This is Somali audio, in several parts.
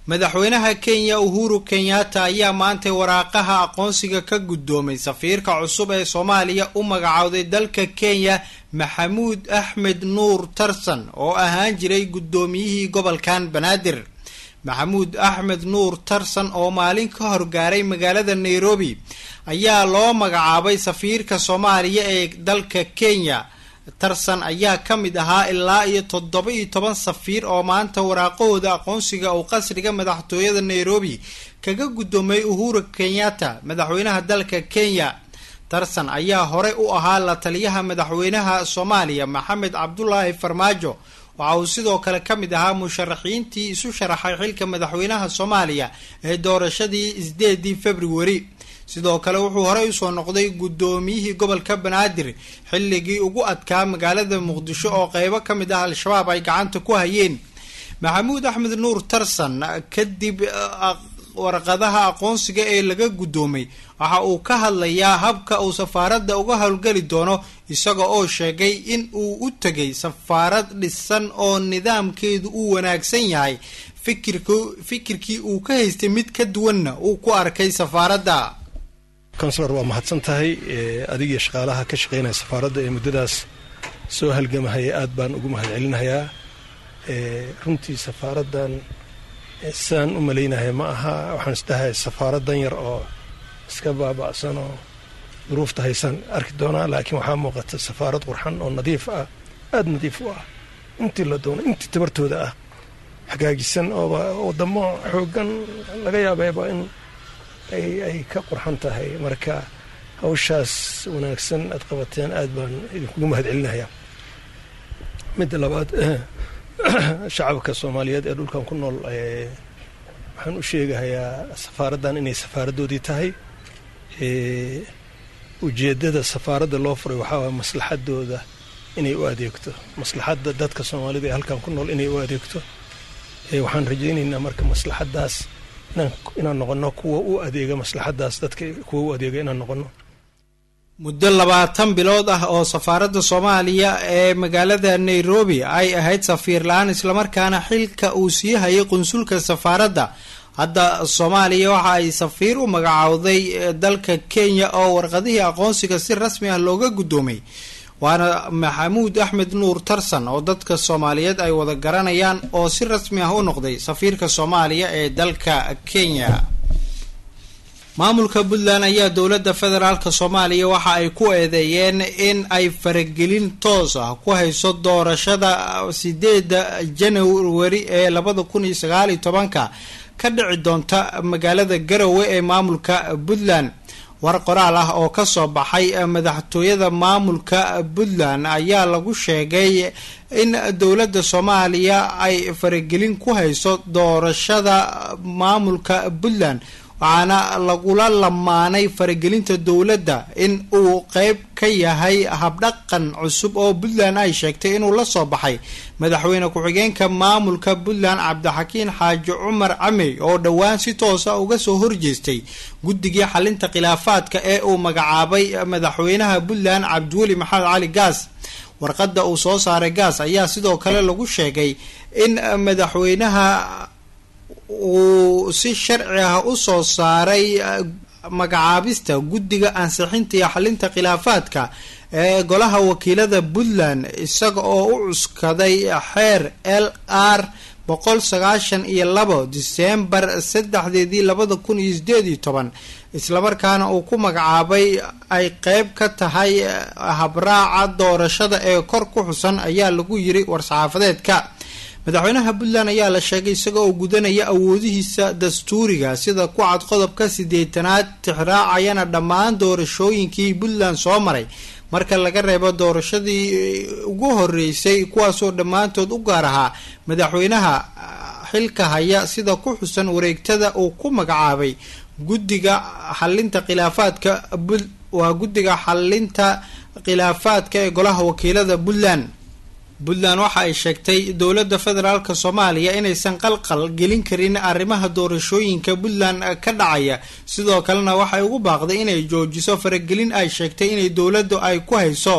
madaxweynaha kenya uhuru kenyatta ayaa maantay waraaqaha aqoonsiga ka guddoomay safiirka cusub ee soomaaliya u magacowday dalka kenya maxamuud axmed nuur tarsan oo ahaan jiray guddoomiyihii gobolkan banaadir maxamuud axmed nuur tarsan oo maalin ka horgaaray magaalada nairobi ayaa loo magacaabay safiirka soomaaliya ee dalka kenya tarsan ayaa ka mid ahaa ilaa iyo toddoba iyo toban safiir oo maanta waraaqahooda aqoonsiga uu qasriga madaxtooyada nairobi kaga guddoomay uhuru kenyatta madaxweynaha dalka kenya tarsan ayaa horey u ahaa la taliyaha madaxweynaha soomaaliya maxamed cabdulaahi farmaajo waxa uu sidoo kale ka mid ahaa musharaxiintii isu sharaxay xilka madaxweynaha soomaaliya ee doorashadii isdeedii februari sidoo kale wuxuu horey usoo noqday guddoomiyihii gobolka banaadir xilligii ugu adkaa magaalada muqdisho oo qeybo ka mid ah al-shabaab ay gacanta ku hayeen maxamuud axmed nuur tarsan kadib warqadaha aqoonsiga ee laga guddoomay waxa uu ka hadlayaa habka uu safaaradda uga howlgeli doono isaga oo sheegay in uu u tegay safaarad dhisan oo nidaamkeedu uu wanaagsan yahay fikirk fikirkii uu ka haystay mid ka duwanna uu ku arkay safaaradda consular waa mahadsan tahay adigiyo shaqaalaha ka shaqeynaya safaaradda ee muddadaas soo halgamahaya aad baan ugu mahad celinayaa runtii safaaraddan sidaan u malaynahay ma aha waxaan isdhahay safaaradan yar oo iska baaba'san oo duruufta haysaan arki doonaa laakiin waxaa muuqata safaarad qurxan oo nadiif ah aada nadiif u ah intii la doono intii tabartooda ah hagaajisan ooba wadamo xoogan laga yaabeeba in ay ka qurxan tahay marka hawshaas wanaagsan aad qabateen aad baan idinkugu mahad celinayaa midda labaad shacabka soomaaliyeed ee dhulkan ku nool waxaan u sheegahayaa safaaraddan inay safaaradoodii tahay ujeeddada safaaradda loo furay waxaa waaya maslaxadooda inay u adeegto maslaxadda dadka soomaalida ee halkan ku nool inay u adeegto waxaan rajaynaynaa marka maslaxaddaas inaan noqono kuwa u adeega maslaxaddaas dadka kuwa u adeega inaan noqono muddo labaatan bilood ah oo safaaradda soomaaliya ee magaalada nairobi ay ahayd safiir la-aan islamarkaana xilka uu sii hayay qunsulka safaaradda hadda soomaaliya waxa ay safiir u magacowday dalka kenya oo warqadihii aqoonsiga si rasmi ah looga guddoomay waana maxamuud axmed nuur tarsan oo dadka soomaaliyeed ay wada garanayaan oo si rasmi ah u noqday safiirka soomaaliya ee dalka kenya maamulka puntland ayaa dowladda federaalk soomaaliya waxa ay ku eedeeyeen in ay faragelin toos ah ku hayso doorashada sideeda januari ee labada kun iyo sagaal iyo tobanka ka dhici doonta magaalada garowe ee maamulka puntland war qoraal ah oo kasoo baxay madaxtooyada maamulka puntland ayaa lagu sheegay in dowladda soomaaliya ay faragelin ku hayso doorashada maamulka puntland waxaana lagula lamaanay faragelinta dowladda in uu qeyb ka yahay habdhaqan cusub oo puntland ay sheegtay inuu la soo baxay madaxweyne ku-xigeenka maamulka puntland cabdixakiin xaaji cumar camey oo dhowaan si toosa uga soo horjeestay guddigii xalinta khilaafaadka ee uu magacaabay madaxweynaha puntland cabdiweli maxamed cali gaas warqadda uu soo saaray gaas ayaa sidoo kale lagu sheegay in madaxweynaha uu si sharci ah u soo saaray magacaabista guddiga ansixinta iyo xalinta khilaafaadka ee golaha wakiilada puntland isaga oo u cuskaday xeer l r boqol sagaashan iyo labo diseembar saddexdeedii labada kun iyo sideed iyo toban islamarkaana uu ku magacaabay ay qeyb ka tahay habraaca doorashada ee kor ku xusan ayaa lagu yiri war-saxaafadeedka madaxweynaha puntland ayaa la sheegay isaga oo gudanaya awoodihiisa dastuuriga sida ku cad qodobka sideetanaad tixraacayana dhammaan doorashooyinkii puntland soo maray marka laga reebo doorashadii ugu horeysay kuwaasoo dhammaantood u gaar ahaa madaxweynaha xilka haya sida ku xusan wareegtada uu ku magacaabay guddiga xalinta khilaafaadka waa guddiga xalinta khilaafaadka ee golaha wakiilada puntland puntland waxa ay sheegtay dowladda federaalk soomaaliya inaysan qalqal gelin karin arrimaha doorashooyinka puntland ka dhacaya sidoo kalena waxay ugu baaqday inay joojiso faragelin ay sheegtay inay dowladdu ay ku hayso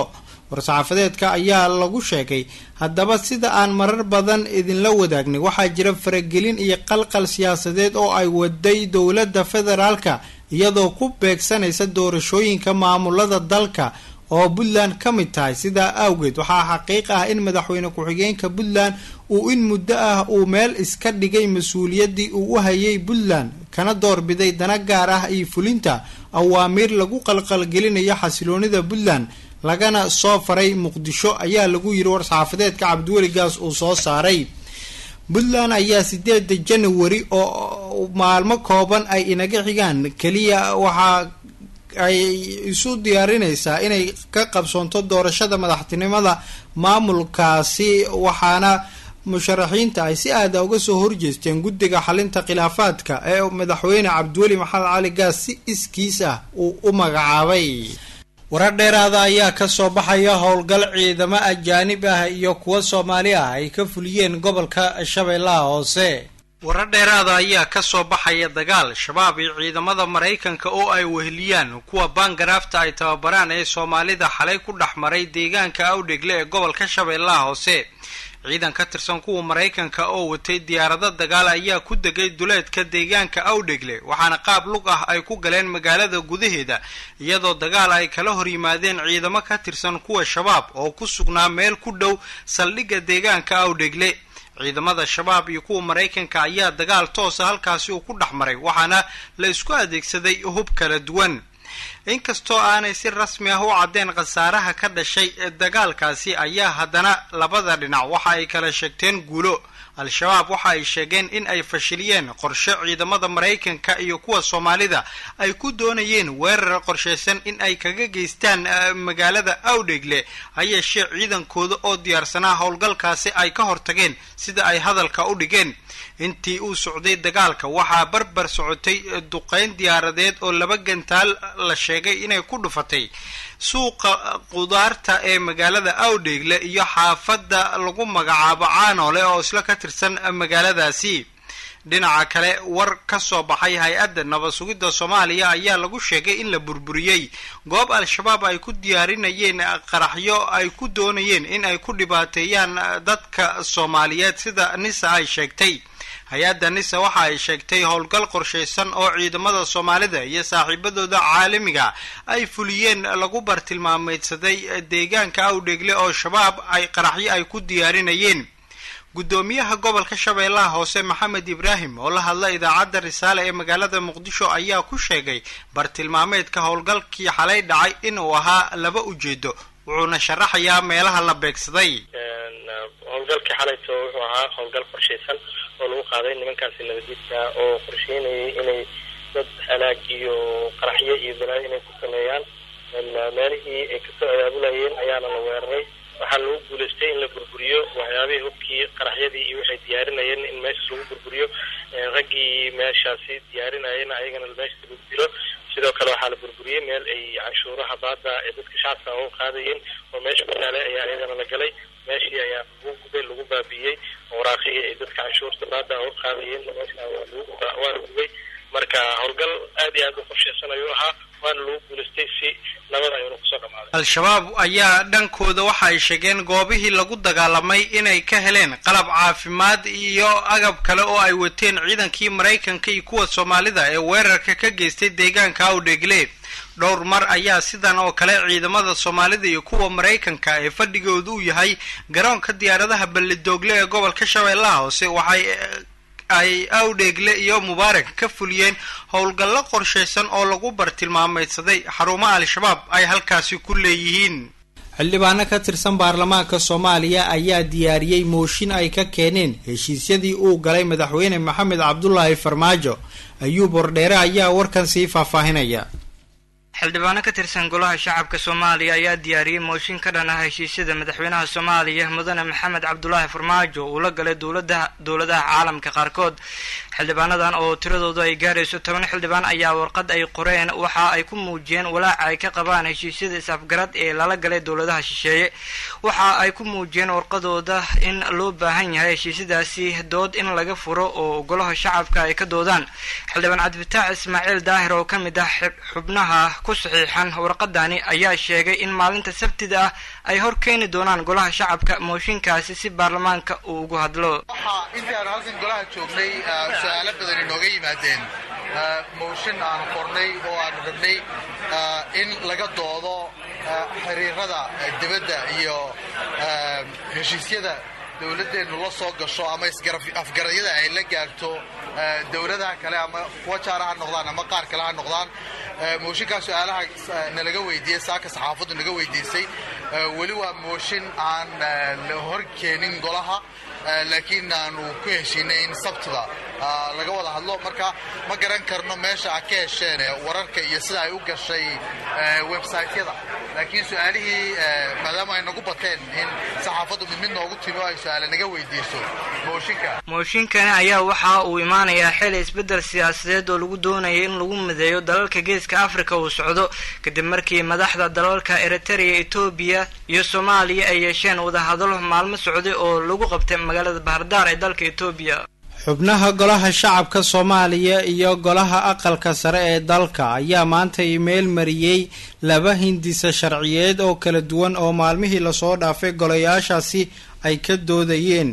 war-saxaafadeedka ayaa lagu sheegay haddaba sida aan marar badan idinla wadaagnay waxaa jira faragelin iyo qalqal siyaasadeed oo ay waday dowladda federaalka iyadoo ku beegsanaysa doorashooyinka maamulada dalka oo puntland ka mid tahay sidaa awgeed waxaa xaqiiq ah in madaxweyne ku-xigeenka puntland uu in muddo ah uu meel iska dhigay mas-uuliyaddii uu u hayay puntland kana doorbiday dana gaar ah iyo fulinta awaamiir lagu qalqalgelinayo xasiloonida puntland lagana soo faray muqdisho ayaa lagu yiri war-saxaafadeedka cabdiweligaas uu soo saaray puntland ayaa sideeda janawari oo maalmo kooban ay inaga xigaan keliya waxaa ay isu diyaarinaysaa inay ka qabsoonto doorashada madaxtinimada maamulkaasi waxaana musharaxiinta ay si aada uga soo horjeesteen guddiga xalinta khilaafaadka ee madaxweyne cabdiweli maxamed cali gaas si iskiis ah uu u magacaabay warar dheeraada ayaa kasoo baxaya howlgal ciidamo ajaanib ah iyo kuwo soomaali ah ay ka fuliyeen gobolka shabeellaha hoose warar dheeraada ayaa kasoo baxaya dagaal shabaab iyo ciidamada maraykanka oo ay weheliyaan kuwa baangaraafta ay tababaraan ee soomaalida xalay ku dhex maray deegaanka awdhegle ee gobolka shabeellaha hoose ciidan ka tirsan kuwa maraykanka oo watay diyaarado dagaal ayaa ku degay duleedka deegaanka awdhegle waxaana qaab lug ah ay ku galeen magaalada gudaheeda iyadoo dagaal ay kala hor yimaadeen ciidamo ka tirsan kuwa shabaab oo ku sugnaa meel ku dhow saldhigga deegaanka awdhegle ciidamada shabaab iyo kuwa maraykanka ayaa dagaal toosa halkaasi uu ku dhex maray waxaana la isku adeegsaday hub kala duwan inkastoo aanay si rasmi ah u caddeen khasaaraha ka dhashay dagaalkaasi ayaa haddana labada dhinac waxa ay kala sheegteen guulo al-shabaab waxa ay sheegeen in ay fashiliyeen qorshe ciidamada maraykanka iyo kuwa soomaalida ay ku doonayeen weerar qorshaysan in ay kaga geystaan magaalada awdhegle hayeeshee ciidankooda oo diyaarsanaa howlgalkaasi ay ka hortageen sida ay hadalka u dhigeen intii uu socday dagaalka waxaa barbar socotay duqeyn diyaaradeed oo laba gantaal la sheegay inay ku dhufatay suuqa qudaarta ee magaalada awdheegle iyo xaafadda lagu magacaabo caanoole oo isla ka tirsan magaaladaasi dhinaca kale war ka soo baxay hay-adda nabad sugidda soomaaliya ayaa lagu sheegay in la burburiyey goob al-shabaab ay ku diyaarinayeen qaraxyo ay ku doonayeen in ay ku dhibaateeyaan dadka soomaaliyeed sida nisa ay sheegtay hay-adda nisa waxa ay sheegtay howlgal qorshaysan oo ciidamada soomaalida iyo saaxiibadooda caalamiga ay fuliyeen lagu bartilmaameydsaday deegaanka awdheegle oo shabaab ay qaraxyo ay ku diyaarinayeen guddoomiyaha gobolka shabeellaha hoose maxamed ibraahim oo la hadla idaacadda risaale ee magaalada muqdisho ayaa ku sheegay bartilmaameedka howlgalkii xalay dhacay inuu ahaa laba ujeedo wuxuuna sharaxayaa meelaha la beegsaday howlgalkii xalayto wuxuu ahaa howlgal qorshaysan oo lagu qaaday nimankaasi nabadiidka oo qorsheynayay inay dad halaag iyo qaraxyo iyo balaayo inay ku sameeyaan meelihii ay kasoo abaabulayeen ayaana la weeraray waxaa lagu guulaystay in la burburiyo waxyaabihii hubkii qaraxyadii iyo waxay diyaarinayeen in meeshas lagu burburiyo raggii meeshaasi diyaarinayeen ayagana meeshas lagu dilo sidoo kale waxaa la burburiyey meel ay canshuuraha baada ee dadka shacabka uga qaadayeen oo meesha ku taale ayaa iyadana la galay meeshii ayaa lagu gubay lagu baabi'iyey waraaqihii ay dadka canshuurta baada uga qaadayeen meesha waa la gubay marka howlgal aad iyo aad u qorshaysan ayuu ahaa waana lagu guulaystay si nabada ayuuna kusoo dhamaaday al-shabaab ayaa dhankooda waxa ay sheegeen goobihii lagu dagaalamay inay ka heleen qalab caafimaad iyo agab kale oo ay wateen ciidankii maraykanka iyo kuwa soomaalida ee weerarka ka geystay deegaanka awdheegle dhowr mar ayaa sidan oo kale ciidamada soomaalida iyo kuwa maraykanka ee fadhigoodu u yahay garoonka diyaaradaha balledoogle ee gobolka shabeellaha hoose waxay ay awdheegle iyo mubaarak ka fuliyeen howlgallo qorshaysan oo lagu bartilmaameydsaday xarumaha al-shabaab ay halkaasi ku leeyihiin xildhibaano ka tirsan baarlamaanka soomaaliya ayaa diyaariyey mooshin ay ka keeneen heshiisyadii uu galay madaxweyne maxamed cabdulaahi farmaajo ayuub wardheere ayaa warkan sii faahfaahinaya xildhibaano ka tirsan golaha shacabka soomaaliya ayaa diyaariyey mooshin ka dhan ah heshiisyada madaxweynaha soomaaliya mudane maxamed cabdulaahi farmaajo uu la galay dowlada dowladaha caalamka qaarkood xildhibaanadan oo tiradoodu ay gaarayso toban xildhibaan ayaa warqad ay qoreen waxa ay ku muujiyeen walaaca ay ka qabaan heshiisyada is-afgarad ee lala galay dowladaha shisheeye waxa ay ku muujiyeen warqadooda in loo baahan yahay heshiisyadaasi dood in laga furo oo golaha shacabka ay ka doodaan xildhibaan cabdifitaax ismaaciil daahir oo ka mid ah xubnaha ku saxiixan warqadani ayaa sheegay in maalinta sabtida ah ay hor keeni doonaan golaha shacabka mooshinkaasi si baarlamaanka uu ugu hadlo waxaa intii aanu halkan golaha joognay su-aalo badan inooga yimaadeen mooshin aanu qornay oo aanu rabnay in laga doodo xiriirada dibadda iyo heshiisyada dowladdeennu la soo gasho ama afgaradyada ay la gaarto dowladaha kale ama kuwa jaara ha noqdaan ama qaar kale ha noqdaan mooshinkaa su-aalaha nalaga weydiiyey saaka saxaafaddu naga weydiisay weli waa mooshin aan la hor keenin golaha laakiin aanu ku heshiinay in sabtida laga wada hadlo marka ma garan karno meesha a ka hesheen wararka iyo sida ay u gashay websaytyada laakiin su-aalihii maadaama ay nagu bateen in saxaafaddu mid mid noogu timi oo ay su-aale naga weydiiso mooshinka mooshinkani ayaa waxa uu imaanayaa xili isbeddel siyaasadeed oo lagu doonayay in lagu mideeyo dalalka geeska africa uu socdo kadib markii madaxda dalalka eritrea etoobiya iyo soomaaliya ay yeesheen wadahadalo maalmo socday oo lagu qabtay magaalada bahardaar ee dalka etoobiya xubnaha golaha shacabka soomaaliya iyo golaha aqalka sare ee dalka ayaa maanta iimayl mariyey laba hindisa sharciyeed oo kala duwan oo maalmihii lasoo dhaafay golayaashaasi ay ka doodayeen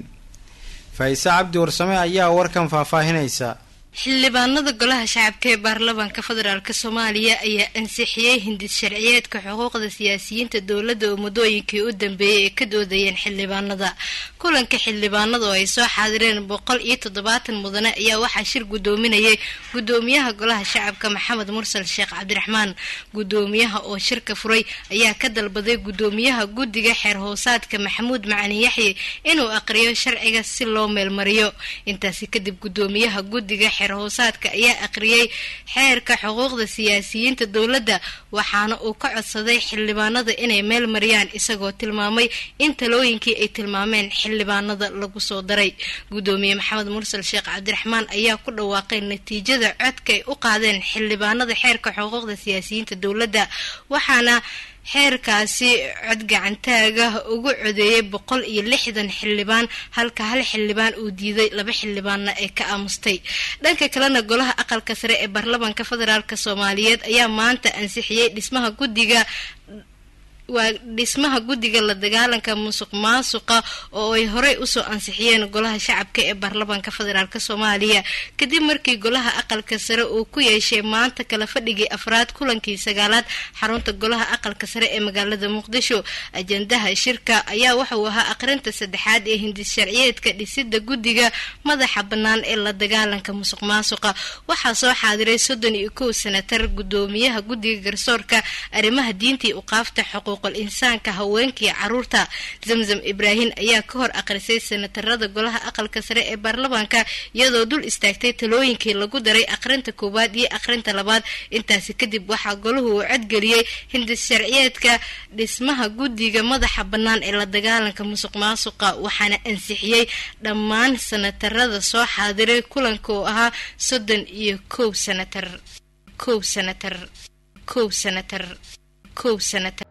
faise cabdi warsame ayaa warkan faahfaahinaysa xildhibaanada golaha shacabka ee baarlamaanka federaalk soomaaliya ayaa ansixiyey hindis sharciyeedka xuquuqda siyaasiyiinta dowladda oo muddooyinkii u dambeeyay ay ka doodayeen xildhibaanada kulanka xildhibaanada oo ay soo xaadireen boqol iyo toddobaatan mudane ayaa waxaa shir guddoominayay guddoomiyaha golaha shacabka maxamed mursal sheekh cabdiraxmaan guddoomiyaha oo shirka furay ayaa ka dalbaday guddoomiyaha guddiga xeer hoosaadka maxamuud macalin yaxye inuu aqriyo sharciga si loo meelmariyo intaasi kadib guddoomiyaha guddiga hoosaadka ayaa aqriyey xeerka xuquuqda siyaasiyiinta dowladda waxaana uu ka codsaday xildhibaanada inay meel mariyaan isagoo tilmaamay in talooyinkii ay tilmaameen xildhibaanada lagu soo daray guddoomiye maxamed mursal sheekh cabdiraxmaan ayaa ku dhawaaqay natiijada codka ay u qaadeen xildhibaanada xeerka xuquuqda siyaasiyiinta dowladda waxaana xeerkaasi cod gacantaaga ugu codeeyay boqol iyo lixdan xildhibaan halka hal xildhibaan uu diiday laba xildhibaanna ee ka aamustay dhanka kalena golaha aqalka sare ee baarlamaanka federaalk soomaaliyeed ayaa maanta ansixiyey dhismaha guddiga waa dhismaha guddiga la dagaalanka musuq maasuqa oo ay horey usoo ansixiyeen golaha shacabka ee baarlamaanka federaalk soomaaliya kadib markii golaha aqalka sare uu ku yeeshay maanta kala fadhigii afraad kulankii sagaalaad xarunta golaha aqalka sare ee magaalada muqdisho ajandaha shirka ayaa waxauu ahaa aqrinta saddexaad ee hindis sharciyeedka dhisida guddiga madaxa bannaan ee la dagaalanka musuq maasuqa waxaa soo xaadiray soddon iyo kow senatar guddoomiyaha guddiga garsoorka arrimaha diintii uqaafta xuquuq insaanka haweenkii caruurta zamzam ibraahim ayaa ka hor aqrisay senatarada golaha aqalka sare ee baarlamaanka iyadoo dul istaagtay talooyinkii lagu daray aqrinta koowaad iyo aqrinta labaad intaasi kadib waxaa golahu uu codgeliyey hindis sharciyeedka dhismaha guddiga madaxa bannaan ee la dagaalanka musuq maasuqa waxaana ansixiyey dhammaan senatarada soo xaadiray kulanka oo ahaa soddon iyo kow senatar kow senatar kow senatar kow senatar